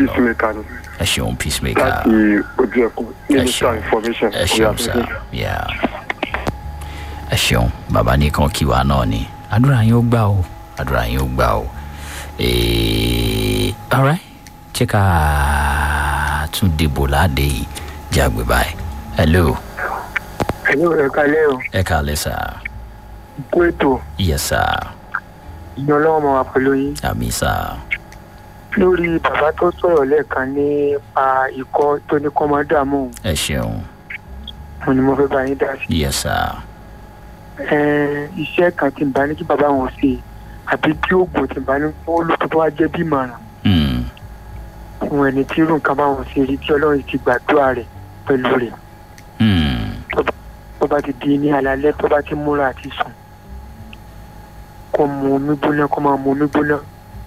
peacemaker ni ẹ ṣeun peacemaker láti ojú ẹkùn minister information ẹ ṣeun sá yà ẹ ṣeun bàbá nìkan kí wa náà ni àdúrà yín ó gbà o àdúrà yín ó gbà o Eh, alright jẹ́ ká tún dìbò láde yìí jágbe báyìí hello ẹ̀yin ò ẹ̀ka ilé o ẹ kàlẹ́ sá kú ètò yes sá ìyẹn ọlọ́wọ́ máa wà pẹ̀lú yín àmì sá lórí bàbá tó sọ̀rọ̀ lẹ́ẹ̀kan nípa ikọ́ tó ní kọ́ máa dààmú òun, ẹ ṣeun mo ni mo fẹ́ bá yín dá sí. yes sá Ẹn, iṣẹ́ kan tí n bá ní kí bàbá wọn ṣe àbí tí oògùn tí n bá ní fún olùkọ́ tó wá jẹ́ bí ìmọ̀ràn Hmm, fún ẹni tí irú nǹkan bá wọn ṣe rí tí ọlọ́run ti gbàdúrà rẹ̀ pẹ̀lú rẹ̀ hmm, tó bá ti di ní alalẹ́ tó bá ti múra àti sùn kó mu omi gbóná kó máa mu omi gbóná.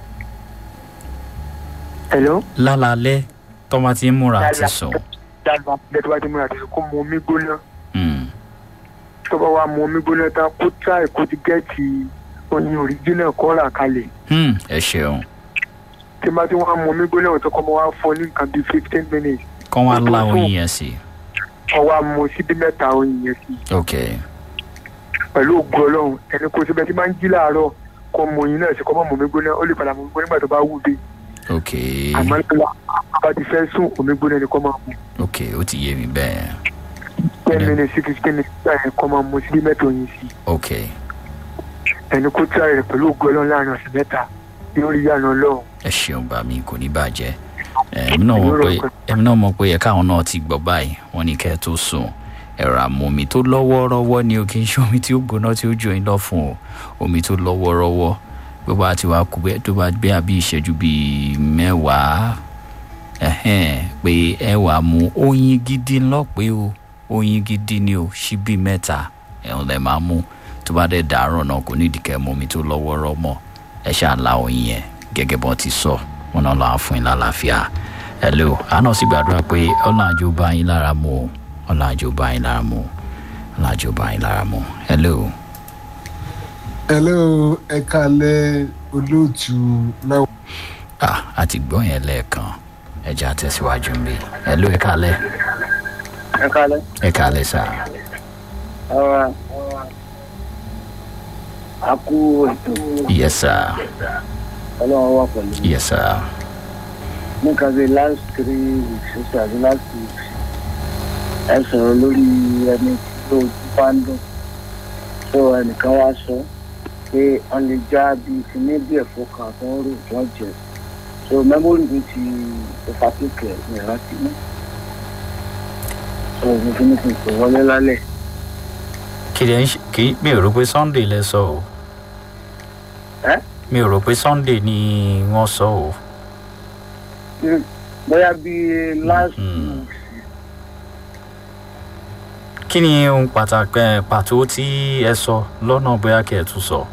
Hello? lálálẹ́ tọ́mọ ti ń múra àti sùn dáadáa bẹ́ẹ̀ tó bá ti múra àti sùn kó mu omi gbóná Hmm, tó bá wá mu omi gbóná tán kó tíráì kó ti gẹ́ẹ̀tì oyin òríjínà kó rà kalẹ̀ hmm, ẹ ṣeun tí bá ti wá mu omi gbóná tó kọ́ mọ́ wá fọ ní nǹkan bíi fifteen minutes kọ́ wá lá oyin yẹn sí kọ́ wá mu síbí mẹ́ta oyin yẹn sí ok pẹ̀lú ògùn ọlọ́run ẹni kó síbẹ̀ tí máa ń jí láàárọ̀ kọ́ mu oyin náà sí kọ́ mọ́ mu omi gbóná ó lè padà mu omi gbóná nígbà tó bá wù dé ok àmọ́ nígbà bá ti fẹ́ sùn omi gbóná ni kọ́ máa mu ok ó ti yé mi bẹ́ẹ̀ ten Yeah. minutes sí fifteen minutes gbà yẹn kọ́ máa mu síbí mẹ́ta oyin sí ok ẹni kó tí rẹ̀ pẹ̀lú ògùn ọlọ́run láàrin ọ̀sẹ̀ mẹ́ta yóò rí yànnà ọlọ́run ẹ ṣeun bá mi kò ní bàjẹ́ èmi náà mọ̀ pé èmi náà mọ̀ pé ẹ̀ka àwọn náà ti gbọ́ báyìí wọ́n ní kẹ́ ẹ tó sùn ẹ̀rọ àmọ́ tó lọ́wọ́rọ́wọ́ ni o kì í ṣe omi tí ó gbóná tí ó jò yín lọ fún o omi tó lọ́wọ́rọ́wọ́ bó bá ti wá kú bẹ́ẹ̀ tó bá gbé àbí ìṣẹ́jú bíi mẹ́wàá ẹ̀hẹ́n pé ẹ wà mú oyin gidi ńlọ́pẹ́ o oyin gidi ni o ṣíbí mẹ́ta ẹ̀hún lẹ máa mú tó bá dẹ̀ dàárọ̀ náà kò nídìí kẹ́ mú omi tó lọ́wọ́rọ́ mọ́ ẹ ṣáà la oyin yẹn gẹ́gẹ́ bọ́n ti sọ wọn náà lọ́wọ́ fún yín lálàáfíà hello àná sì gbàdúrà pé ọ̀làjò bá yín lára mu o ọ̀làjò bá yín lára mu o ọ̀làjò bá yín lára mu hello hello ẹ kalẹ olóòtú náà. ah àti gbọ́ yẹn lẹ́ẹ̀kan ẹja tẹ̀síwájú mi hello ẹ kálẹ̀ ẹ kálẹ̀. ẹ kálẹ̀ sá ọ̀rọ̀ a kú ètò yes sir ọlọ́run wà pẹ̀lú mi. yes sir nǹkan bíi last three weeks ó tàbí last weeks ẹ sọ̀rọ̀ lórí ẹni tí ojú bá ń dùn tó ẹnìkan wá sọ pé wọ́n lè já bíi ti ní bí ẹ̀fọ́ kan tó ń rò wọ́n jẹ so mẹ́mórì mi ti overtake ẹ̀ ní ìrántí mọ́ so mo fi ní kí n pè wọlé lálẹ́ kì í ṣe kì í mi ò rò pé sunday lẹ sọ o ẹ́ mi ò rò pé sunday ni wọ́n sọ o Mm, bóyá bíi last Mm. weeks kí ni ohun pàtàkì ẹ, pàtó tí ẹ sọ lọ́nà bóyá kí ẹ tún sọ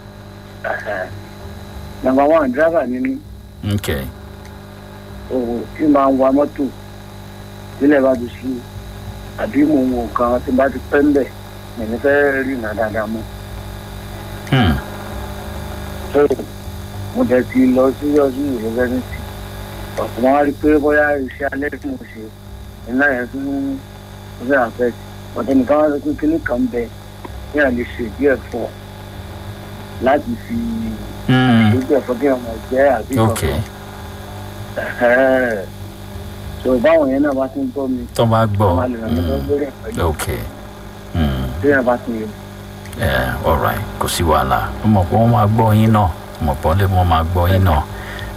number one driver ni mí ok òwò tí máa ń wa mọ́tò nílẹ̀ bá ti sí àbí mo wò kan tí bá ti pẹ́ ń bẹ̀ èmi fẹ́ rí ìnà dáadáa mọ́. hmm. so mo dẹ̀ ti lọ sí ọdún yunifásitì ọ̀sán wọn rí i pé bóyá iṣẹ́ alẹ́ tí mo ṣe iná yẹn tún ó fẹ́ àfẹ́ ọ̀tẹ̀ nìkan wọn sọ pé kíní kan bẹ ní àlè ṣe díẹ̀ fọ́ láti fi Hmm. ìdójú ẹ̀fọ́ kí ọmọ jẹ́ àbí ok Ẹ̀hẹ́. so báwọn yẹn náà bá ti ń gbọ́ mi tó bá gbọ́ wọ́n á lè ràn mí lọ́wọ́ hmm. lórí ẹ̀fọ́ ok hmm. tí yẹn bá ti yẹ. ẹ alright kò sí wàhálà mo mọ̀ pé wọ́n máa gbọ́ yín náà mo mọ̀ pé wọ́n máa gbọ́ yín náà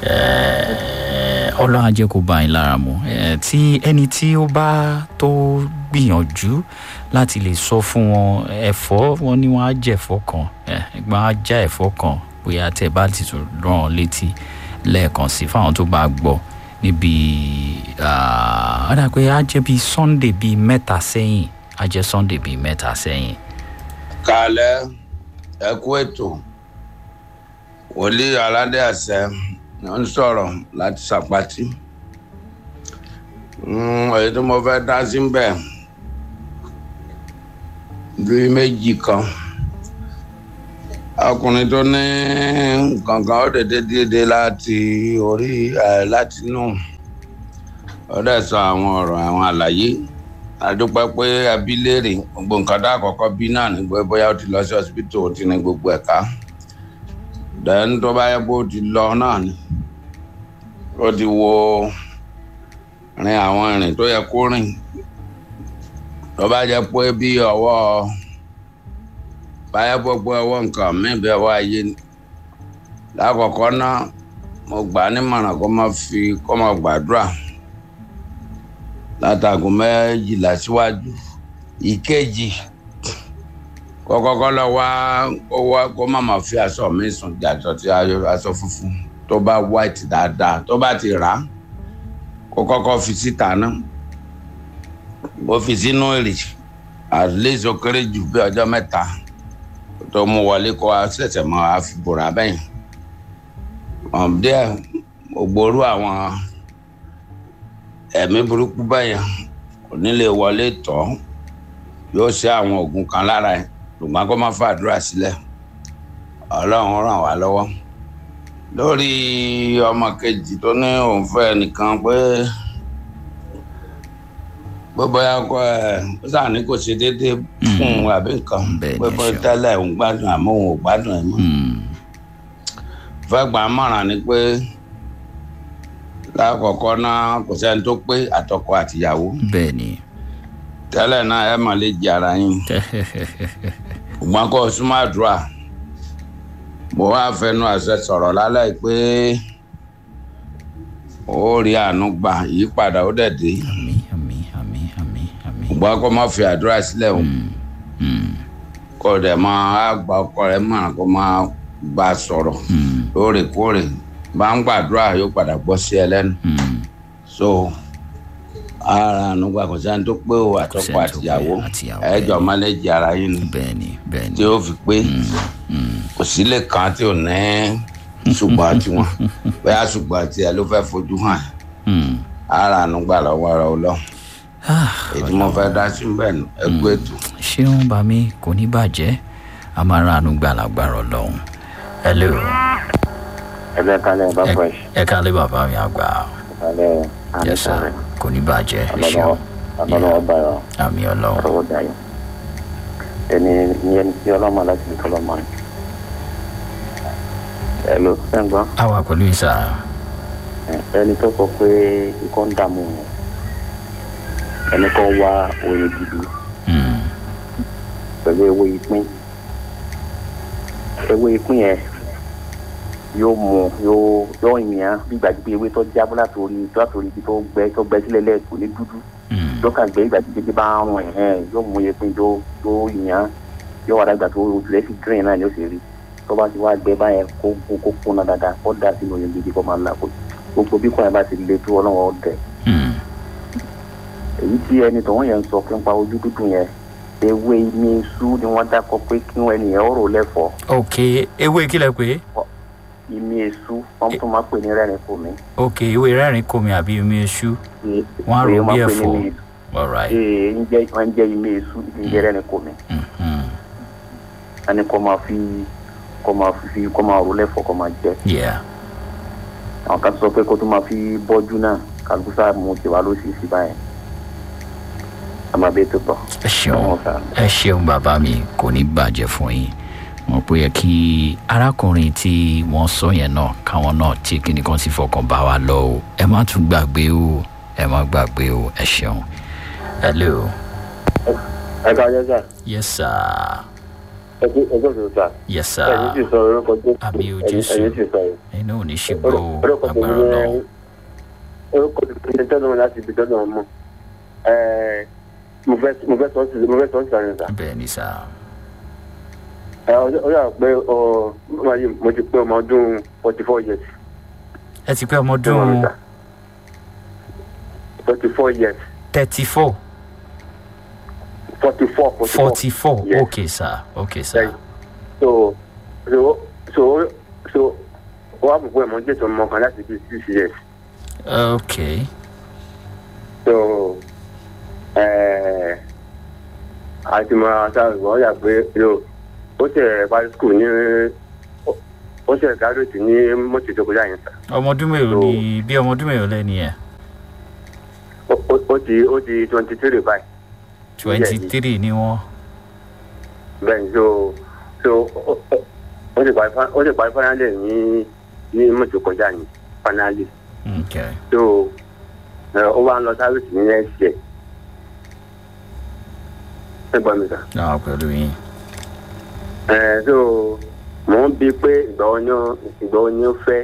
Ẹ, ọlọ́run á jẹ́ kó bá yín lára mu Ẹ, tí ẹni tí ó bá tó gbìyànjú láti lè sọ fún wọn ẹ̀fọ́ wọn ni wọ́n á jẹ ẹ̀fọ́ kan ẹ, ìgbọ́n á já ẹ̀fọ́ kan bóyá tẹ́ bá ti tún rán an létí lẹ́ẹ̀kan sí fáwọn tó bá gbọ́ níbi ó dà pé á jẹ́ bíi sunday bíi mẹ́ta sẹ́yìn á jẹ́ sunday bíi mẹ́ta sẹ́yìn kalẹ ẹkú ètò wòlíì aládé àṣẹ ń sọrọ láti sàpàtì Mm, èyí tí mo fẹ́ dá sí bẹ́ẹ̀ bíi méjì kan ọkùnrin tó ní kankan ó dédé dédé láti orí ẹ láti inú ó dẹ̀ sọ àwọn ọ̀rọ̀ àwọn àlàyé àdúpẹ́ pé abilérè gbogbo nǹkan tá àkọ́kọ́ bí náà ní pé bóyá ó ti lọ sí hospital ó ti ní gbogbo ẹ̀ka dẹ́n tó bá yẹ kó ti lọ náà ni ó ti wo rin àwọn ìrìn tó yẹ kó rìn tó bá jẹ́ pé bí ọwọ́ báyẹ̀ gbogbo ọwọ́ nǹkan mí bí ọwọ́ ayé ni lákọ̀ọ́kọ́ náà mo gbà á nímọ̀ràn kó má fi kó má gbàdúrà látàgò méjìlá síwájú ìkejì kọ́kọ́kọ́ lọ wá kó wá kó má má fi aṣọ mi sùn jàdọ̀ tí aṣọ funfun tó bá white dáadáa tó bá ti rà á kó kọ́kọ́ fi síta náà bó fi sínú èrè at least ó kéré jù bí ọjọ́ mẹ́ta tó mú wọlé kó a ṣẹ̀ṣẹ̀ mọ́ a fi bòrà bẹ́yìn díẹ̀ ògbóró àwọn ẹ̀mí burúkú bẹ́yẹn kò ní lè wọlé tọ́ yóò ṣe àwọn oògùn kan lára ẹ̀ ṣùgbọ́n kó má fàdúrà sílẹ̀ ọlọ́run ràn wá lọ́wọ́ lórí ọmọ kejì tó ní òun fẹ́ nìkan pé gbogbo ya kọ ẹ ó sàn ní kò ṣe déédéé fún un àbí nǹkan pé bó tẹ́lẹ̀ òun gbádùn àmọ́ òun ò gbádùn ẹ̀ mọ́ fẹ́ gbà á mọ̀ràn ni pé lákọ̀ọ́kọ́ náà kò sẹ́ni tó pé àtọkọ àtìyàwó bẹ́ẹ̀ ni tẹ́lẹ̀ náà ẹ mà lè jẹ ara yín ṣùgbọ́n kó o súnmọ́ àdúrà mo wá fẹnu àṣẹ sọ̀rọ̀ lálẹ́ pé ó rí àánú gbà ìyípadà ó dẹ̀ dé àmì àmì àmì àmì àmì. ṣùgbọ́n kó má fi àdúrà sílẹ̀ o kó o dẹ̀ máa gba ọkọ rẹ mọ̀ràn kó máa bá a sọ̀rọ̀ lóòrèkóòrè bá ń gbàdúrà yóò padà gbọ́ sí ẹ lẹ́nu so ara ànúgbà kò sẹ́ni tó pé o àtọkọ sẹ́ni tó pé àtìyàwó àtìyàwó, ẹjọ́ máléjì ara yín ni bẹ́ẹ̀ ni bẹ́ẹ̀ ni tí ó fi pé kò sílé kan tí ò ní ṣùgbọ́n tiwọn bóyá ṣùgbọ́n tiẹ̀ ló fẹ́ fojú hàn Hmm. ara ànúgbà lọ́wọ́ ara ọlọ́ Ah, èyí mo fẹ́ dá sí bẹ́ẹ̀ nù ẹ kú ètò. ṣéun bá mi kò ní bàjẹ́ a máa ránu gbà lágbára ọlọ́run hello ẹgbẹ́ kalẹ̀ bá Ẹ- fresh ẹ kálé bàbá mi àgbà kalẹ̀ yes sir àmì kò ní bàjẹ́ ẹ ọlọ́wọ́ ṣeun ọlọ́wọ́ báyọ̀ àmì ọlọ́run ọlọ́wọ́ dayọ̀ ẹni ní ẹni tí ọlọ́mọ láti fi tọ́lọ́mọ rẹ̀ ẹ ló fẹ́ gbọ́ a wà pẹ̀lú ìsà ẹni tó kọ pé ikọ́ ń dààmú wọn ẹni kan wá oyè gidi Hmm. pẹ̀lú ewé ìpín ewé ìpín yẹn yóò mú yóò yóò yàn bí gbàgbé ewé tó jábọ́ látòrí látòrí ibi tó gbẹ tó gbẹ sílẹ̀ lẹ́ẹ̀kọ́ ní dúdú Hmm. lọ́kàn gbé ìgbà tí kékeré bá ń rún ẹ̀ yóò mú iye pín tó tó yàn yóò wá dàgbà tó rẹ̀ sí green náà ni ó sì rí tó bá ti wá gbẹ báyẹn kó kó kó kúnná dáadáa kó dà sínú oyin gidi kó máa là kó gbogbo bí kò yẹn bá ti le tó ọlọ́wọ́ dẹ̀ Hmm. èyí tí ẹni tó wọ́n yẹn ń sọ fún pa ojú dúdú yẹn ewé ní iṣu ni wọ́n dákọ pé kí wọ́n ẹnìyẹn ó rò lẹ́fọ̀ọ́ ok ewé kílẹ̀ pé ìmí iṣu wọ́n tún máa pè ní rẹ́rìn kò mí. ok ewé rẹ́rìn komi àbí omi eṣú Wọ́n á rò Pé bí pè ní ẹ̀fọ́. ìmí- alright ee ń jẹ́ wọ́n ń jẹ́ ìmí iṣu ń jẹ́ rẹ́rìn kò mí. Mhm. ẹni kọ́ máa fi kọ́ máa fi kọ́ máa rò lẹ́fọ̀ọ́ kọ́ máa jẹ. yeah àwọn kan sọ pé kó tó máa fi bọ́jú náà kálukú sáà mú tiwa ló sì sí báyẹn. a máa bẹ́ẹ̀ tó tọ̀. ẹ ṣeun Ọlọ́run ṣàánú. ẹ ṣeun bàbá mi kò ní bàjẹ́ fún yín wọn pé yẹ kí arákùnrin tí wọ́n sọ yẹn náà káwọn náà tí kíni kan ti fọkàn bá wa lọ o ẹ má tún gbàgbé o ẹ má gbàgbé o ẹ ṣeun hello ẹ ká yẹ sá yes sir ẹjẹ ẹjẹ òṣèlú sá yes sir ẹyin sì sọ orúkọ jésù Àmì o ẹyin Jésù. ẹyin sì sọ yìí. ẹ̀yin náà ò ní ṣe gbọ́ o orúkọ tèmi agbára ní náà orúkọ tèmi ní tọ́nà láti ibi tọ́nà mọ́ ẹ mo fẹ́ mo fẹ́ sọ sí mo fẹ́ sọ sí àárín sá. bẹ́ẹ̀ ni sir ẹ ọ yà pé ọ ọmọ yìí mo ti pé ọmọ ọdún forty four years. ẹ ti pé ọmọ ọdún forty four years thirty four forty four forty four Yes. okay sir okay sir Right. so so so so wọ́n á mọ̀ pé mo jẹ́ sọ ọmọ kan láti bí six years. okay so ẹ àti mo ra sáà wọ́n yà pé yo ó ṣe parí school ní ó- ó ṣe graduate ní mọ́tò tó kọjá yẹn sá ọmọ ọdún mélòó ni bí ọmọ ọdún mélòó lẹ́ni yẹn ó- ó- ó ti ó ti twenty three báyìí twenty three ni wọ́n. bẹ́ẹ̀ ni so so ó- ó- ó ti parí fa- ó ti parí finally ní ní mọ̀tò kọjá ní finally okay. so ẹ, ó wá ń lọ sáfìsì ní next year ẹ gbọ́ mi sà. náà pẹ̀lú yín. ẹ so mò ń bi pé ìgbà wo ni ó ìgbà wo ni ó fẹ́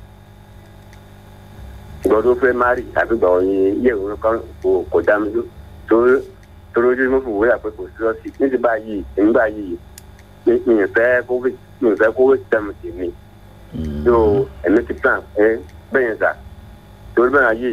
ìgbà wo tó fẹ́ mari àbí ìgbà wo ni ilé ìwé kan kò kò dá mi ló- torí torí ojú mo fi wúyà pé kò sí lọ́sí ní ti báyìí èmi báyìí mi mi ì fẹ́ kówé mi ì fẹ́ kówé tẹ̀mù tì mí Mm. so èmi ti plan ẹ bẹ́ẹ̀ yẹn sà torí bẹ́ẹ̀ yìí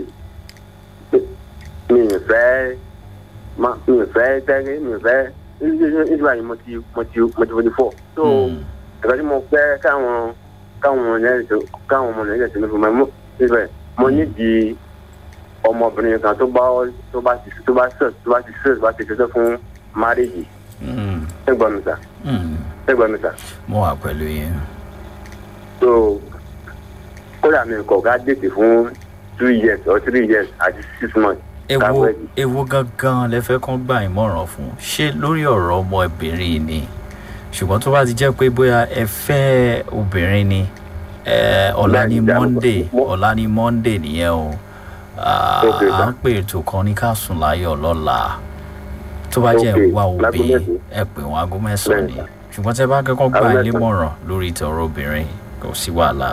mi ì fẹ́ ma- mi ì fẹ́ tẹ́lẹ̀ mi ì fẹ́ ní ti báyìí mo ti mo ti mo ti wọlé fọ́ so Mm. ẹ̀ka tí mo fẹ́ káwọn káwọn ọmọ nàìjíríà tó káwọn ọmọ nàìjíríà tó ní fún mi mo síbẹ̀ mo nídìí ọmọbìnrin kan tó bá tó bá ti tó bá sọ tó bá ti sọ tó bá ti ṣiṣẹ́ fún márèjì Mm. ẹgbọ́n mi sà Mm. ẹgbọ́n mi sà mo wà pẹ̀lú yín. so kódà mi kọ̀ ká dètè fún two years or three years àti six months ewo káwẹ́ẹ̀dì. ewo gangan lẹ fẹ́ kán gbà ìmọ̀ràn fún ṣé lórí ọ̀rọ̀ ọmọbìnrin yìí ni ṣùgbọ́n tó bá ti jẹ́ pé bóyá ẹ fẹ́ obìnrin ni ẹ, ọ̀la ní Bẹ́ẹ̀ni, ìjà- monday mo- ọ̀la ní monday nìyẹn o Ah, Ok, à sir. ń pè ètò kan ní ká sùn láyọ̀ lọ́la tó bá jẹ́ Ok, ìwà òbí láago mẹ́sàn-án. ẹ pè wọ́n aago mẹ́sàn-án ni Bẹ́ẹ̀ni, ṣùgbọ́n tẹ bá kẹ́kọ̀ọ́ gbà Aago ilé mẹ́sàn-án. mọ̀ràn lórí ìtọ̀rọ̀ obìnrin kò sí wàhálà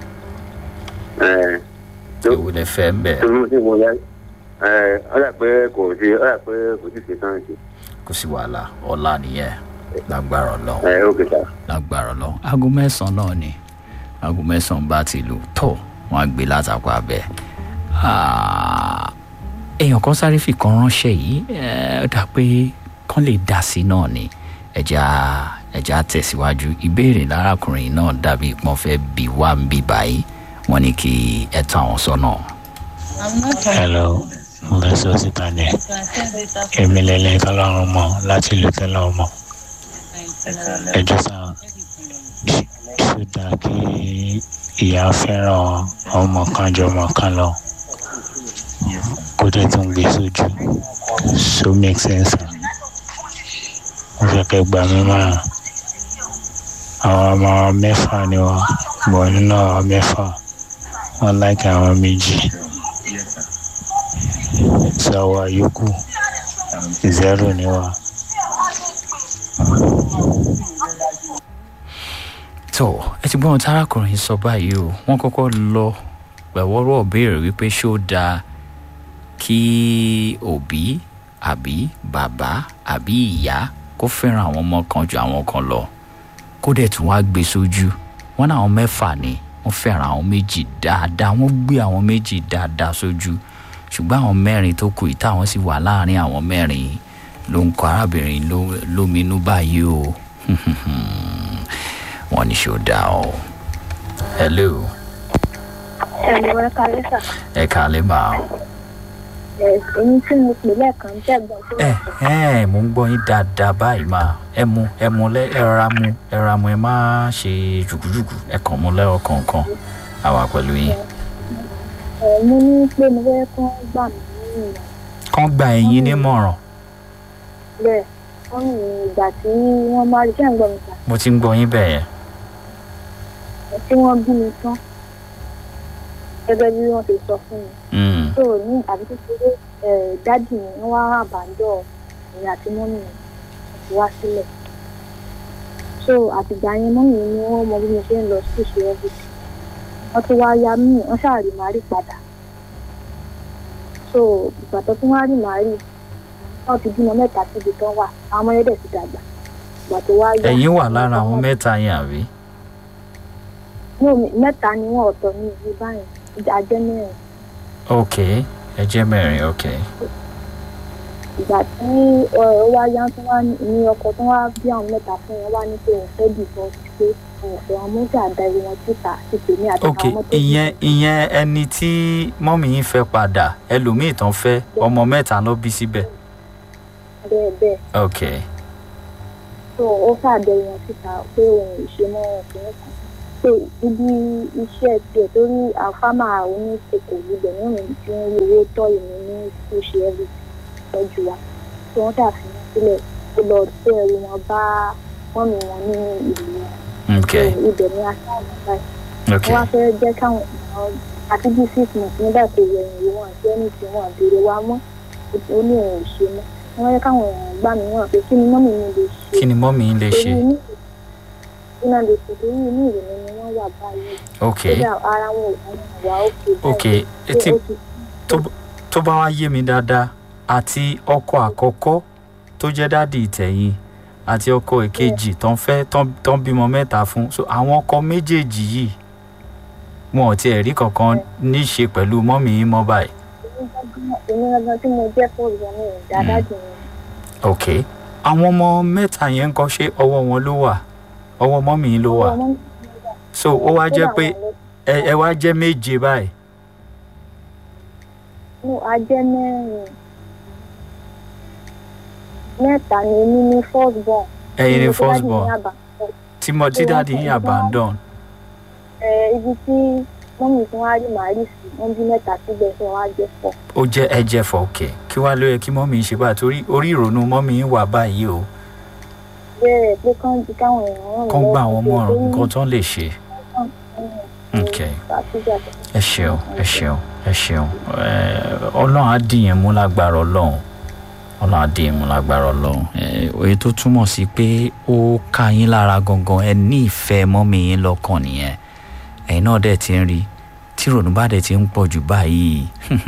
ẹ̀ tó ewu lẹ fẹ́ ń bẹ̀ tó mú sí mo yá ẹ̀ ọ̀dà pé kò sí ọ̀dà pé kò sí ṣe tán ṣe kò sí wàhálà ọ̀la nìyẹn lágbára ọlọ́run. ẹ̀ ó kẹta. lágbára lọ aago mẹ́sàn-án náà ni aago mẹ́sàn-án bá ti lù tó wọ́n á gbé látàkọ abẹ́ Ah, èèyàn kan sáré fi kan ránṣẹ́ yìí eh, ó dà pé kán lè dá sí náà ni ẹja ẹja tẹ̀síwájú ìbéèrè lárakùnrin náà dàbí ìpọ́n fẹ́ bí wá ń bí báyìí wọ́n ní kí ẹ tán àwọn sọ́nà. hello mo fẹ́ sọ síta ní èmi lẹ́lẹ́ tọ́lọ́run mọ̀ láti ìlú tọ́lọ́run mọ̀ ẹjọ́ sàn ṣó dáa kí ìyá fẹ́ràn ọmọ kan jọ ọmọ kan lọ kó dẹ̀ tún gbé sójú so make sense mo fẹ́ kẹ́ gbà mí márùn àwọn ọmọ mẹ́fà ni wọ́n bọ̀ nínú àwọn mẹ́fà wọ́n láìka àwọn méjì sawa yòókù zero ni wa. tó ẹ ti gbọ́n tárakùnrin sọ báyìí o wọ́n kọ́kọ́ lọ pẹ̀wọ́rọ́ béèrè wípé ṣó dáa kí òbí àbí bàbá àbí ìyá kó fẹ́ràn àwọn ọmọ kan ju àwọn kan lọ kó dẹ̀ tún wá gbé sójú wọn náà àwọn mẹ́fà ni wọ́n fẹ́ràn àwọn méjì dáadáa wọ́n gbé àwọn méjì dáadáa sójú ṣùgbọ́n àwọn mẹ́rin tó kù ìta àwọn sì wà láàrin àwọn mẹ́rin ló ń kọ arábìnrin ló- lóminú báyìí o wọ́n ní ṣó dáa o hello ẹ̀rọ ẹ̀ka lẹ́sà ẹ kàlẹ́ máa èyí tí mo pè lẹ́ẹ̀kan jẹ́ ẹ̀gbọ́n tí ẹ wọ́n sọ. ẹ mò ń gbọ́ yín dáadáa báyìí máa ẹ mu ẹ mu lẹ ẹ rọra mu ẹ rọra mu ẹ má ṣe jùkújùkú ẹ kàn mu lẹ́rọ kọ̀ọ̀kan àwa pẹ̀lú yín. ẹ̀ mo ní pé mo fẹ́ kán gbà mí ní ìmọ̀ kán gba ẹ̀yin nímọ̀ràn bẹ́ẹ̀ wọ́n ní ìgbà tí wọ́n máa rí ṣẹ́ ń gbọ́ mi sà mo ti ń gbọ́ yín bẹ́ẹ̀ yẹn. ẹ̀ tí wọ́n bí mi tán gẹ́gẹ́ bí wọ́n ti sọ fún mi. Mm, tó ní àbí kékeré ẹ̀ dádì mi wọ́n wá àbájọ ìyá àti mọ́mì mi wọ́n ti wá sílẹ̀. so àtìgbà yẹn mọ́mì mi ni wọ́n mọ bí mo ṣe ń lọ sí ìṣe ọ́fíìsì wọ́n tún wá ya mí wọ́n ṣàrí màrí padà. so ìgbà tó tún wá rí màrí wọ́n ti bímọ mẹ́ta síbi tán wà àwọn ọmọ yẹn dẹ̀ ti dàgbà ìgbà tó wá yá. ẹ̀yin wà lára àwọn mẹ́ta yẹn àbí. No, mẹ́ta ni wọ́n ọ̀tọ̀ ní ìlú báyìí àjẹ́ mẹ́rin. ok ẹ jẹ́ mẹ́rin ok. ìgbà tí ọ wá yá tó wá ní ọkọ tó wá bí àwọn mẹ́ta fún wọn wá ní pé òun fẹ́ dìbọn pé òun fẹ́ wọn mọ́tò àdarí wọn síta ti tèmi àti ok àwọn mọ́tò ìyẹn ìyẹn ẹni tí mọ́mì yín fẹ́ padà ẹlòmíì tán fẹ́ ọmọ mẹ́ta ló bí síbẹ̀ bẹ́ẹ̀ bẹ́ẹ̀ ok tó ó fàdarí wọn síta pé òun ò ṣe mọ́ ọkùnrin kan pé ibi iṣẹ́ tiẹ̀ torí àfámà oníṣèkò ibẹ̀ náà ní tí wọ́n rí owó tọ́ ìmú ní tó ṣe everything tọ́jú wa tí wọ́n ṣàfihàn sílẹ̀ ó lọ sí ẹrù wọn bá mọ́mì wọn ní ìlú wọn ok ibẹ̀ ni aṣáájú báyìí ok wọ́n wá fẹ́ jẹ́ káwọn èèyàn àti bí six months nígbà tó yẹ ìwé wọn àti ẹni tí wọn béèrè wa mọ́ ó ní òun ò ṣe mọ́ wọ́n yẹ káwọn èèyàn gbà mí wọ́n pé kí ni mọ́mì mi lè ṣe kí ni mọ́mì yín lè ṣe torí inú iná lè ṣe torí inú ìrònú ni wọ́n wà báyìí ok kódà ara wọn ò wọ́n wà ókè báyìí ok pé etí ó ti tó tó bá wá yé mi dáadáa àti ọkọ àkọ́kọ́ tó jẹ́ dádì ìtẹ̀yìn àti ọkọ èkejì tó ń fẹ́ tó ń- tó ń bímọ mẹ́ta fún so àwọn ọkọ méjèèjì yìí wọn ò tiẹ̀ rí kankan ní í ṣe pẹ̀lú mọ́mì yín mọ́ báyìí èmi gangan tí mo jẹ́ fún ìgbà mi dáadáa jù mí ok àwọn ọmọ mẹ́ta yẹn ń kọ́ ṣé ọwọ́ wọn ló wà ọwọ́ mọ́mì yín ló wà ọmọ mi so ó wá jẹ́ kódà pé wọn ló- ẹ ẹ wá jẹ́ méje báyìí no ajẹ́ mẹ́rin mẹ́ta ni èmi ní first born ẹ̀yin ni Ibi tí first dádì born ní àbá- tí mo tí Tí wọ́n dáàdi sọ yín ìgbà- abandon ẹ, ibi tí mọ́mì tí wọ́n á rí màálù sí wọ́n bí mẹ́ta síbẹ̀ tí wọ́n á jẹ́ pọ̀ ó jẹ́ ẹ̀jẹ̀ fọ̀ọ̀kẹ́ kí wàá ló yẹ kí mọ́mì yín ṣe báyìí torí orí ìrònú mọ́mì yín wà báyìí o bẹ́ẹ̀ pé kán di káwọn èèyàn ràn mí kán gbà lọ́wọ́ wọ́n pé mọ̀ràn ó ní nǹkan tó ń lè ṣe ok ṣàtúnṣe ẹ ṣeun ẹ ṣeun ẹ ṣeun ẹ ọlọ́run á dìyẹn mú lágbára ọlọ́run ọlọ́run á dìyẹn mú lágbára ọlọ́run ẹ èyí tó túmọ̀ sí pé ó ká yín lára gangan ẹ ní ìfẹ́ mọ́mì yín lọ́kàn nìyẹn ẹ̀yin náà dẹ̀ ti ń rí tí ìrònú bá dẹ̀ ti ń pọ̀ jù báyìí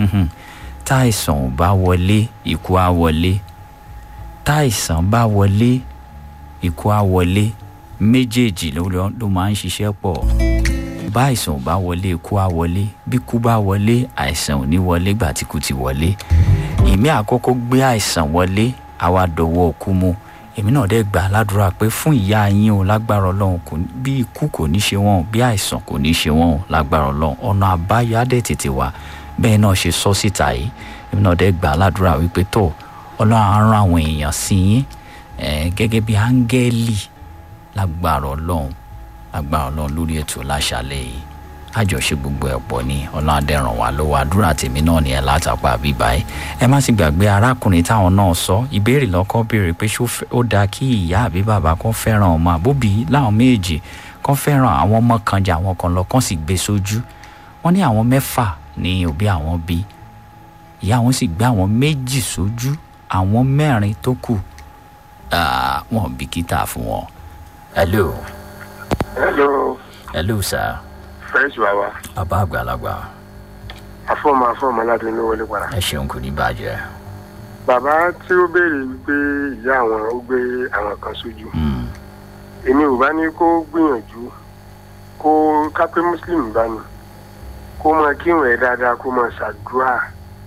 táìsàn ò bá wọlé ikú á wọlé táìsàn bá wọlé ikú á wọlé méjèèjì ló lọ- ló máa ń ṣiṣẹ́ pọ̀ bá àìsàn ò bá wọlé ikú á wọlé bí ikú bá wọlé àìsàn ò ní wọlé gbà tí kú ti wọlé èmi àkọ́kọ́ gbé àìsàn wọlé àwa dọ̀wọ́ òkú mu èmi náà dẹ́ gbà ládùúrà pé fún ìyá yín o lágbára ọlọ́run kò ní- bí ikú kò ní ṣe wọ́n o, bí àìsàn kò ní ṣe wọ́n o, lágbára ọlọ́run ọ̀nà àbáyọ á dẹ̀ tètè wá bẹ́ẹ̀ náà ṣe sọ síta yìí èmi náà dẹ́ gbà ládùúrà wípé tó ọlọ́run á rán àwọn èèyàn sí yín eh, gẹ́gẹ́ bí áńgẹ́lì lágbára ọlọ́run lágbára ọlọ́run lórí ètò láṣálẹ̀ yìí àjọṣe gbogbo ẹ̀ pọ̀ ní ọlọ́run adẹ́ràn wá lọ́wọ́ àdúrà tèmi náà ni ẹ̀ látàpá bíbá ẹ̀ ẹ má sì gbàgbé arákùnrin táwọn náà sọ ìbéèrè lọ́kọ́ béèrè pé ṣó fẹ́- ó dáa kí ìyá àbí bàbá kan fẹ́ràn ọmọ àbóbí láwọn méjì kan fẹ́ràn àwọn ọmọ kan jà àwọn kan lọ kán sì gbé sójú wọ́n ní àwọn mẹ́fà ní òbí àwọn bí ìyá wọn sì gbé àwọn méjì sójú àwọn mẹ́rin tó kù ah, wọn bìkítà fún wọn. hello hello hello sir fresh baba bàbá àgbàlagbà afọmọ afọmọ láti inú wọlé padà. ẹ ṣeun kò ní bàjẹ́. bàbá tí ó béèrè wípé ìyá àwọn ó gbé àwọn kan sójú Mm, èmi ò bá ní kó gbìyànjú kó kápẹ́ muslim bá ní kó máa kírun ẹ̀ dáadáa kó máa ṣàdúrà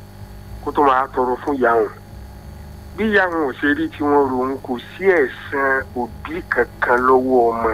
kó tó máa tọrọ fún ìyá wọn bí ìyá wọn ò ṣe rí tí wọ́n rohun kò sí ẹ̀san òbí kankan lọ́wọ́ ọmọ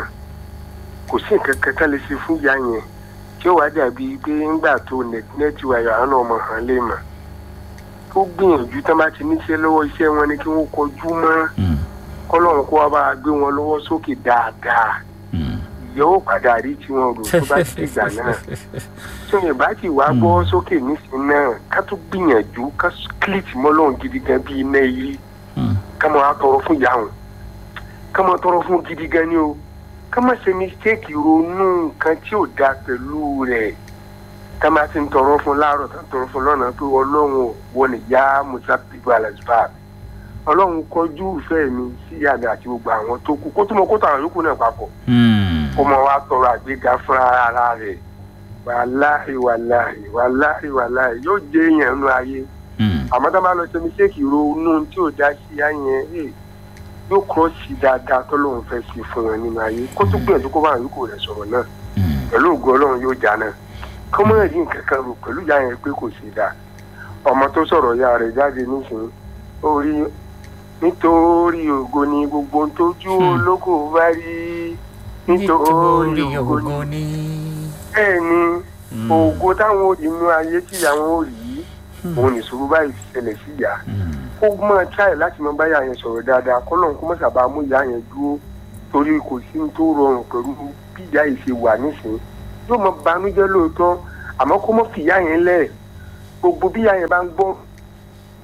kò sí nǹkan kan tá lè ṣe fún ìyá yẹn tí ó wá dàbí pé ńgbà tó nẹ́ẹ̀tì wáyà àwọn ọmọ hàn lè mọ̀ kó gbìyànjú tán bá ti níṣẹ́ lọ́wọ́ iṣẹ́ wọn ni kí wọ́n kọjú mọ́ mm, kọ́lọ́run kó wá bá a gbé wọn lọ́wọ́ sókè dáadáa mm. yóò padà rí tí wọn rò tó bá ti dìgbà náà tí wọn bá ti wá gbọ́ sókè nísìnyí náà ká tó gbìyànjú ká kílìtì mọ́lọ́run gidi gan bí iná yìí Mm. ká máa tọrọ fún ìyá wọn ká máa tọrọ fún gidi gan ni o ká má ṣe mistake ronú nǹkan tí ò da pẹ̀lú rẹ̀ ká má ti ń tọrọ fún láàárọ̀ tá ń tọrọ fún lọ́nà pé ọlọ́run ò wọ ní yá musa pigu alasba ọlọ́run kọjú ìfẹ́ mi sí ìyá mi àti gbogbo àwọn tó kù kó tó mọ kó tó àwọn yòókù náà papọ̀ Mm. kó mọ wá tọrọ àgbéga fún ara rẹ̀ wàláhì wàláhì wàláhì wàláhì yóò jẹ èèyàn nínú ayé Mm. àmọ́ tá a bá lọ ṣe mistake ronú tí ò dá sí ìyá yẹn eh, yóò kọ́ sí dáadáa tọ́lọ́run fẹ́ sí fún wọn nínú ayé kó tó gbìyànjú kó bá àwọn yòókù rẹ̀ sọ̀rọ̀ náà Mm. pẹ̀lú ògùn ọlọ́run yóò já náà kó mọ̀ rí nǹkan kan rò pẹ̀lú ìyá yẹn pé kò sí dáa ọmọ tó sọ̀rọ̀ ìyá rẹ̀ jáde nísìnyí ó rí nítorí ògo ni gbogbo ohun tójú Hmm. ológo bá rí nítorí ògo ni bẹ́ẹ̀ ni Mm. ògo táwọn òrì inú ayé tí àwọn òrì yìí òun nìṣòro báyìí ṣẹlẹ̀ sí ìyá Mm. kó mọ̀ tíráì láti mọ báyà yẹn sọ̀rọ̀ dáadáa kọ́lọ́n kó mọ̀ sábà mú ìyá yẹn dúró torí kò sí ní tó rọrùn pẹ̀lú bí ìyá yìí ṣe wà nísìnyí yóò mọ banújẹ́ lóòótọ́ àmọ́ kó mọ̀ fi ìyá yẹn lẹ̀ gbogbo bí ìyá yẹn bá ń gbọ́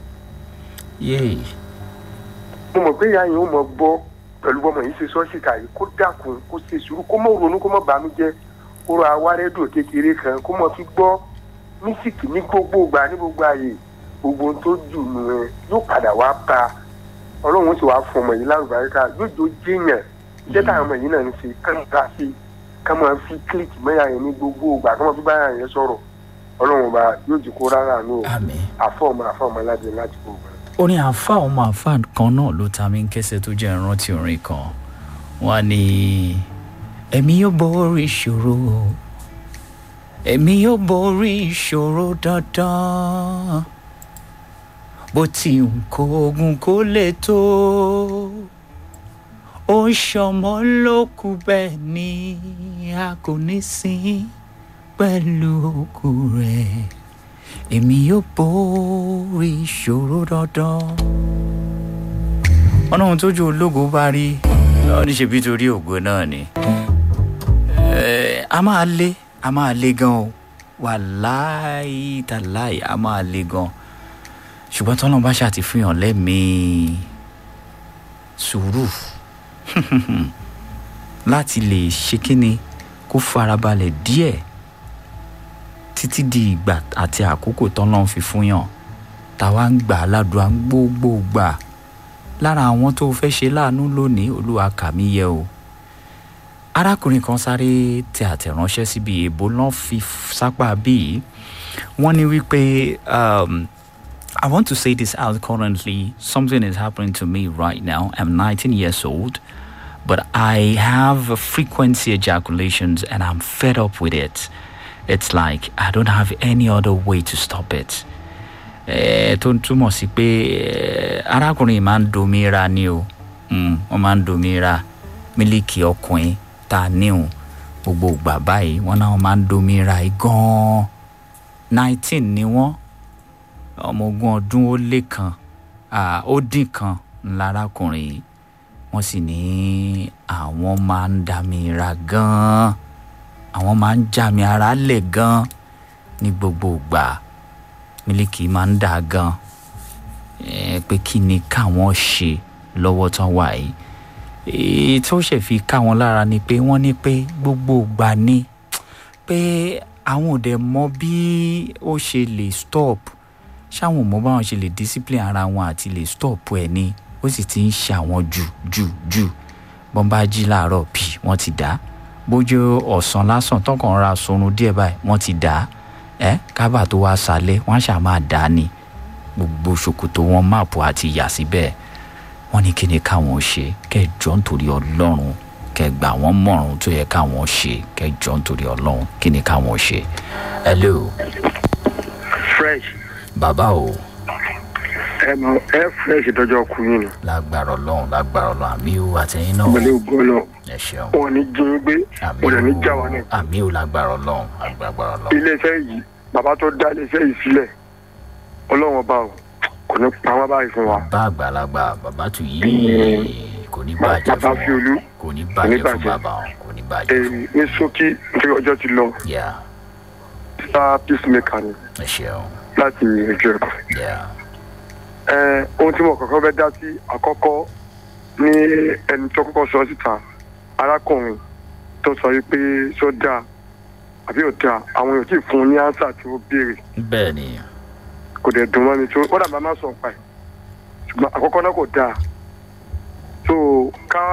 yéè mo mọ̀ pé ìyá yẹn ó mọ̀ gbọ́ pẹ̀lú bọ́mọ yìí ṣe sọ́ọ́sì kàyí kó dákun kó ṣe sùúrù kó mọ̀ ronú kó mọ̀ bàmí jẹ́ kó ra awárẹ́dùn kékeré kan kó mọ̀ fi gbọ́ mísìkì ní gbogbo ìgbà ní gbogbo ààyè gbogbo ohun tó jù nù ẹ yóò padà wá bá ọlọ́run sì wá fún ọmọ yìí lárúbáríkà yóò jó jéèyàn iṣẹ́ táwọn ọmọ yìí náà ń ṣe kán bá sí ká máa fi kílìkì mẹ́yà yẹn ní gbogbo ìgbà ká máa fi báyà yẹn sọ̀rọ̀ ọlọ́run ọba yóò jù kó rárá nù àmì. àfọ̀ ọmọ àfọ̀ ọmọ aládé láti gbogbo ẹ̀. orin àfa ọmọ àfa kan náà ló ta mí kẹsẹ̀ tó jẹ́ ìrántí orin kan wọ́n ní ẹ̀mí yóò borí ìṣòro ẹ̀mí yóò borí ìṣòro dandan bó ti ń kó ogun kó lè tó ó ń ṣọmọ lókù bẹ́ẹ̀ ni a kò ní sin pẹ̀lú òkú rẹ̀ èmi yóò borí ìṣòro dandan. ọ̀nà ohun tójú ológo bá rí lọ́ọ́ ní ṣebí torí ògo náà ni. Eh, a máa lé a máa lé gan o wàláì tàláì a máa lé gan ṣùgbọ́n tọ́lọ́n bá ṣàti fihàn lẹ́mìí sùúrù láti lè ṣe kíni kó farabalẹ̀ díẹ̀ títí di ìgbà àti àkókò tọ́lọ́n fi fún yàn táwa ń gbà á ládùúgbà gbogbo gbà lára àwọn tó fẹ́ ṣe láàánú lónìí olúwa kà mí yẹ o arákùnrin kan sáré tẹ àtẹ̀ránṣẹ́ síbi èbó náà fi sápá bíi wọ́n ní wípé um, I want to say this out currently. Something is happening to me right now. I'm 19 years old, but I have frequency ejaculations and I'm fed up with it. It's like I don't have any other way to stop it. Eh, tó ń túmọ̀ sí pé eh, arákùnrin yìí máa ń domira ni o Mm, wọ́n máa ń domira mílíkì ọkùnrin tá a níhùn gbogbo ìgbà báyìí wọ́n náà máa ń domira yìí gan-an nineteen ni wọ́n ọmọ ogún ọdún ó lé kan ah, ó dín kan lárákùnrin yìí wọ́n sì ní àwọn máa ń dàmíra gan-an àwọn máa ń jàmí ara lẹ̀ gan-an ní gbogbo ìgbà mílíkì máa ń dà gan eh, pé kí ni káwọn ṣe lọ́wọ́ tán wà yìí èyí tó ṣe fi ká wọn lára ni pé wọ́n ní pé gbogbo ìgbà ni pé àwọn ò dẹ̀ mọ bí ó ṣe lè stop ṣáwọn ò mọ báwọn ṣe lè discipline ara wọn àti lè stop ẹ̀ ni ó sì ti ń ṣe àwọn jù jù jù bọ́n bá jí láàárọ̀ bí wọ́n ti dá bójú ọ̀sán lásán tọkàn ra sorun díẹ̀ báyìí wọ́n ti dá ẹ́ kábà tó wá sálẹ̀ wọ́n á ṣáà máa dá ni gbogbo ṣòkòtò wọn máàpù àti yà síbẹ̀ wọ́n ní kí ni káwọn ṣe kẹjọ nítorí ọlọ́run kẹgbà wọn mọ̀ràn tó yẹ káwọn ṣe kẹjọ nítorí ọlọ́run kí ni káwọn ṣe. hello fresh bàbá o ẹ mọ ẹ fresh dọjọ ọkùnrin ni lágbára ọlọ́run lágbára ọlọ́run àmì o àtẹ̀yìn náà pẹ̀lú ògbó náà ẹ ṣeun wọn ní jí ń gbé àmì wọn o ní já wa náà àmì o lágbára ọlọ́run lágbára ọlọ́run iléeṣẹ́ yìí bàbá tó dá iléeṣẹ́ yìí sílẹ̀ ọlọ́run ọba o kò ní pa wọ́n báyìí fún wa bá àgbàlagbà bàbá tù yìí kò ní bàjẹ́ bàbá fún fi olú kò ní bàjẹ́ fún bàjẹ́. bàbá wọn kò ní bàjẹ́ èyí fún ní ṣókí nítorí ọjọ́ ti lọ yà sá peacemaker ni ẹ ṣeun láti ìrìnàjò ẹ̀kọ́. yà ẹ ohun tí mo kọ́kọ́ fẹ́ dá sí àkọ́kọ́ ní ẹni tó kọ́kọ́ sọ síta arákùnrin tó sọ yìí pé sọ dáa àbí ò dáa àwọn èèyàn tí ì fún un ní ánsà tí ó béèrè bẹ́ẹ̀ ni kò dẹ̀ dùn mọ́ mi tó ó dàbí a máa sọ pa ẹ̀ ṣùgbọ́n àkọ́kọ́ náà kò dáa so ká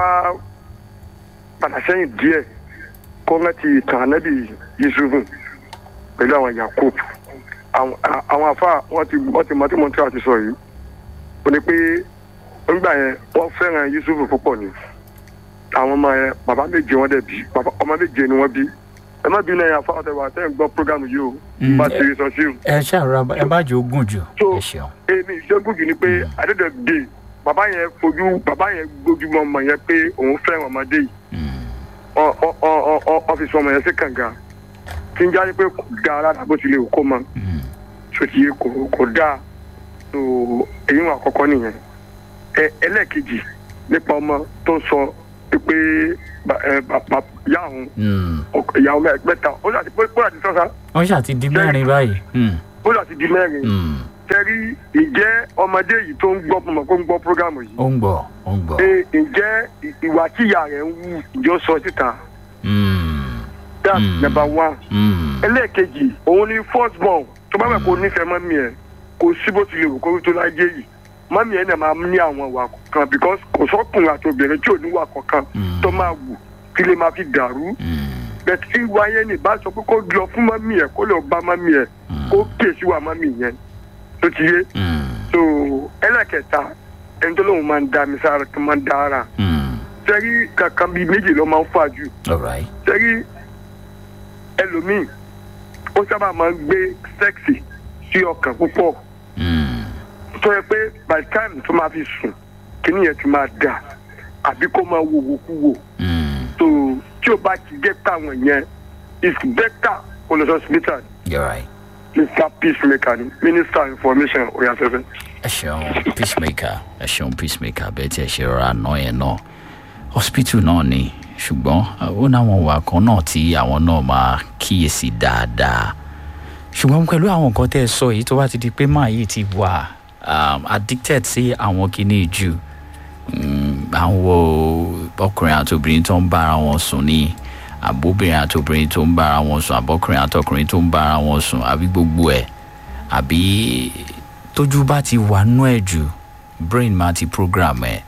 padà sẹ́yìn díẹ̀ kó rántí ìtàn ànábì yusufu pẹ̀lú àwọn yakub àwọn àwọn afa wọn ti wọn ti mọ tí mo tí wàá ti sọ yìí ó ní pé nígbà yẹn wọ́n fẹ́ràn yusufu púpọ̀ ni àwọn ọmọ yẹn bàbá méje wọn dẹ̀ bí bàbá ọmọ méje ni wọ́n bí ẹ má bínú ẹ̀yà fáwọn tẹ̀wá tẹ̀ ń gbọ́ prógámù yìí o Mm, bá ti rí sọ sí o ẹ ṣàrà ẹ bá jẹ́ ogún jù So, ẹ ṣeun èmi ìṣẹ́gun jù ni pé adédọ̀dé bàbá yẹn fojú bàbá yẹn gbójúmọ́ ọmọ yẹn pé òun fẹ́ràn ọmọdé yìí Mm, ọ- ọ- ọ- ọ- ọ- ọ́fíìsì ọmọ yẹn sí kànga tí ń jáde pé kò dáa rárá bó tilẹ̀ kó mọ mm, sòtìyẹ kò kò dáa tó èyí wọn àkọ́kọ́ nìyẹn ẹ ẹlẹ́ẹ̀kejì nípa ọmọ tó sọ pé ba- ẹ, ba- ba- ìyá òun mm. ọkọ- ìyàwó mẹ- mẹ́ta ó láti bó láti sọ́sà wọ́n ṣàti di mẹ́rin báyìí Mm, ó láti di mẹ́rin mm, tẹ́rí ìjẹ́ ọmọdé yìí tó ń gbọ́ mọ̀ kó ń gbọ́ prógámù yìí ó ń gbọ́ ó ń gbọ́. Ẹ, ǹjẹ́ ì- ìwà tí ìyá rẹ̀ ń wù ìjọ sọ síta Mm, that's Mm. number one. mm, ẹlẹ́ẹ̀kejì òun ni first born tó bá bẹ̀ kó nífẹ̀ẹ́ mọ́mí ẹ̀ kò sí bó tilẹ̀ wò kó tó láyé yìí mọ́mí ẹ̀ náà máa ní àwọn ìwà kan because kò sọ́kùnrin àti obìnrin tí ò ní ìwà kankan Mm. tó máa wù kí lè máa fi dàrú mm, bẹ́ẹ̀ tí ìwà yẹn ní bá sọ pé kó lọ fún mọ́mí ẹ̀ kó lọ bá mọ́mí ẹ̀ mm, kó kíyèsí wà mọ́mí yẹn tó ti yé mm, so ẹlẹ́ẹ̀kẹta ẹni tó lóun máa ń da mi sára tó máa ń da ara mm. sẹ́rí kankan bíi méjì ló máa ń fà jù all right. sẹ́rí ẹlòmíì ó sábà máa ń gbé sẹ́ẹ̀sì sí ọkàn púpọ̀ Mm, tó yẹ pé by the time tó máa fi sùn kíní yẹn ti máa dà àbí kó máa wo wòkúwò mm, tó tí o bá ti gé táwọn yẹn it's better kó lọ sí hospital you're right. mr peacemaker ni minister information oyafẹ́fẹ́. ẹ ṣeun peacemaker ẹ ṣeun peacemaker bẹ́ẹ̀ tí ẹ ṣe rọra ná yẹn náà hospital náà ni ṣùgbọ́n ó náwọn wà kan náà tí àwọn náà máa kíyèsí dáadáa ṣùgbọ́n pẹ̀lú àwọn nǹkan tẹ́ ẹ sọ yìí tó bá ti di pé máa yìí ti wà um, addicted sí àwọn kinní jù mm, àwọn ọkùnrin àti obìnrin tó ń bára wọn sùn ní àbóbìnrin àti obìnrin tó ń bára wọn sùn àbọkùnrin àti ọkùnrin tó ń bára wọn sùn àbí gbogbo ẹ̀ àbí tójú bá ti wà nú ẹ̀ jù brain máa ti program ẹ̀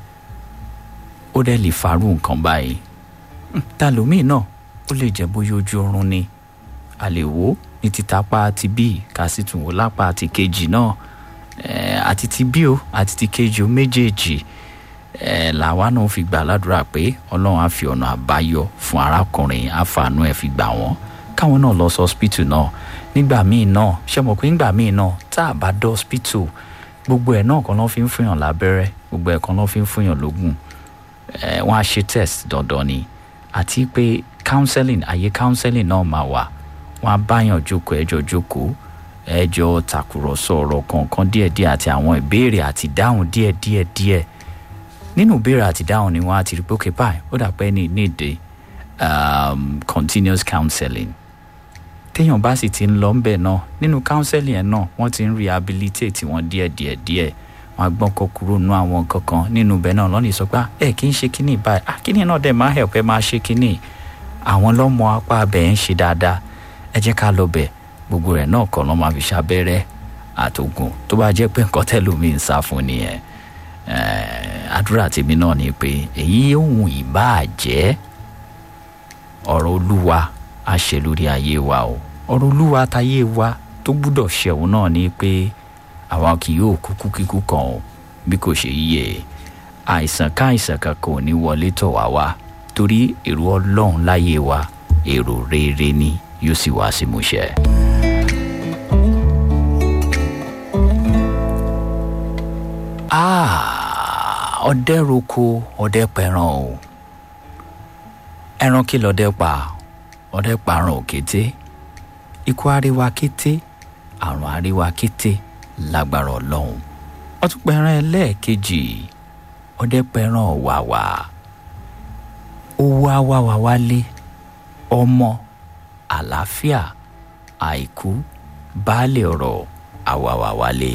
ó dẹ̀ lè farú nǹkan báyìí Hmm, ta lómìn náà ó lè jẹ́ bóyá ojú oorun ni a lè wò ó ní títapá ti bí ká sì tún wò lápá ti kejì náà Eh, àti ti bí o àti ti kejì o méjèèjì eh, làwa náà fi gbà ládùúrà pé ọlọ́run á fi ọ̀nà àbáyọ fún arákùnrin àfààní ẹ̀ fi gbà wọ́n káwọn náà lọ sí hospital náà nígbà míì náà ṣe mọ̀ pé nígbà míì náà tá a bá dé hospital gbogbo ẹ̀ náà kan ló fi ń fúnyàn lábẹ́rẹ́ gbogbo ẹ̀ kan ló fi ń fúnyàn lógún eh, wọ́n á ṣe test dandan ni àti pé counseling àyè counseling náà máa wà wọ́n á báyàn jókòó ẹjọ́ jókòó ẹjọ́ tàkùrọ̀sọ ọ̀rọ̀ kọ̀ọ̀kan díẹ̀díẹ̀ àti àwọn ìbéèrè àti dáhùn díẹ̀díẹ̀ díẹ̀ nínú ìbéèrè àti dáhùn ni wọ́n á ti rí pé okay báyìí ó dà pé ní need um, continuous counseling téèyàn bá sì ti ń lọ ńbẹ̀ náà nínú counseling yẹn náà wọ́n ti ń rehabilitate wọn díẹ̀díẹ̀ díẹ̀ wọn á gbọ́n kọ́ kúrò nínú àwọn nǹkan kan nínú ibẹ̀ náà lọ́nà ìsọpá ẹ kì í ṣe kínní báyìí ah kínní náà dẹ̀ máa help ẹ máa ṣe kínní àwọn lọ́mọ apá abẹ́ ń ṣe dáadáa ẹ jẹ́ ká lọ bẹ̀ gbogbo rẹ̀ náà kọ́ lọ́ máa fi ṣàbẹ́rẹ́ àtògùn tó bá jẹ́ pé nǹkan tẹ́lómi ń sá fún nìyẹn Eh, àdúrà tèmi náà ni pé èyí ohun ìbáà jẹ́ ọ̀rọ̀ olúwa á ṣe lórí ayé wa o ọ̀rọ̀ olúwa táyé wa tó gbúdọ̀ ṣẹ̀wọ̀n náà ni pé àwa kì yóò kúkú kíkú kan o bí kò ṣe yíyẹ àìsàn káìsàn kankan ò ní wọlé tọ̀ wá wá torí èrò ọlọ́run láyé wa èrò rere ni yóò sì wá sí múṣẹ. Ah, ọdẹ roko ọdẹ pẹran o ẹran kí lọdẹ pa ọdẹ parun òkété ikú àríwá kété àrùn àríwá kété lágbára ọlọ́run ọtún pẹran ẹlẹ́ẹ̀kejì ọdẹ pẹran ọ̀wàwà owó àwàwà wálé ọmọ àlàáfíà àìkú baálé ọ̀rọ̀ àwàwà wálé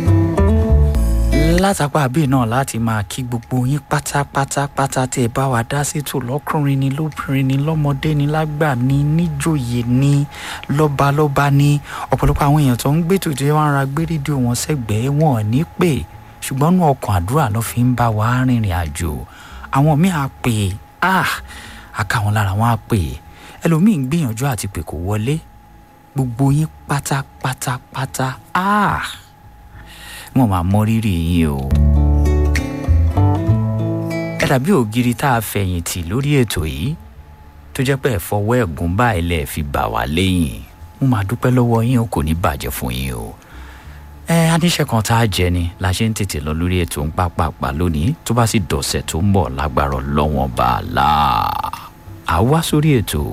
látàpá bíi náà láti máa kí gbogbo yín pátápátápátá tẹ́ ẹ bá wa dá sétò lọ́kùnrin ni lóbìnrin ni lọ́mọdé ni lágbà ni níjòyè ni lọ́balọ́ba ni ọ̀pọ̀lọpọ̀ àwọn èèyàn tó ń gbé tòjú wọn ara gbé rédíò wọn sẹ́gbẹ̀ẹ́ wọn ò ní pè ṣùgbọ́n nú ọkàn àdúrà ló fi ń bá wa rìnrìn àjò àwọn míì á pè ah àkàwọn lára wọn á pè ẹlòmíì ń gbìyànjú àti pè kò wọlé gbogbo yín pátápátápátá ah wọn máa mọ rírì yín o. ẹ dàbí ògiri tá a fẹ̀yìntì lórí ètò yìí tó jẹ́ pé ẹ̀fọwọ́ ẹ̀gún báyìí lẹ̀ fi bà wá lẹ́yìn mo máa dúpẹ́ lọ́wọ́ yín o kò ní bàjẹ́ fún yín o. ẹ aníṣẹ́ kan tá a jẹ ni la ṣe ń tètè lọ lórí ètò ń pápápá lónìí tó bá sì dọ̀sẹ̀ tó ń bọ̀ lágbára lọ́wọ́n bá a là á wá sórí ètò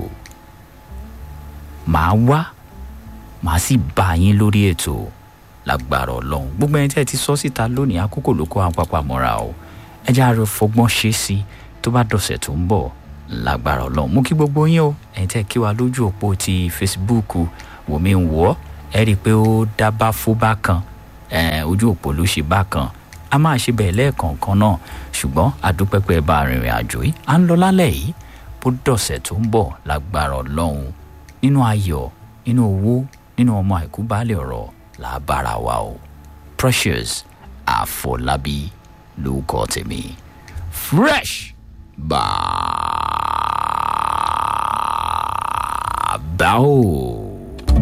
màá wá màá sì bá yín lórí ètò lágbára ọlọ́run gbogbo ẹni tí ẹ ti sọ síta lónìí àkókò ló kó àwọn pápá mọ́ra o ẹ jẹ́ àárẹ̀ fọgbọ́n ṣe sí i tó bá dọ̀sẹ̀ tó ń bọ̀ lágbára ọlọ́run mú kí gbogbo yín o ẹ̀yin tẹ́ kí wa lójú òpó ti facebook wòmí ń wọ́ ẹ rí i pé ó dábàá fóbá kan eh, ojú òpó ló ṣe bákan a máa ṣe bẹ́ẹ̀ lẹ́ẹ̀kọ̀ọ̀kan náà ṣùgbọ́n àdúpẹ́pẹ́ bá arìnrìn àjò yìí à ń lọ lálẹ́ yìí bó dọ̀sẹ̀ tó ń bọ̀ lágbára ọlọ́run nínú ayọ̀ nínú owó nínú ọmọ àìkú baálé ọ̀rọ̀ là á bára wa o precious àfọlábí lórúkọ tèmi fresh bàbá o.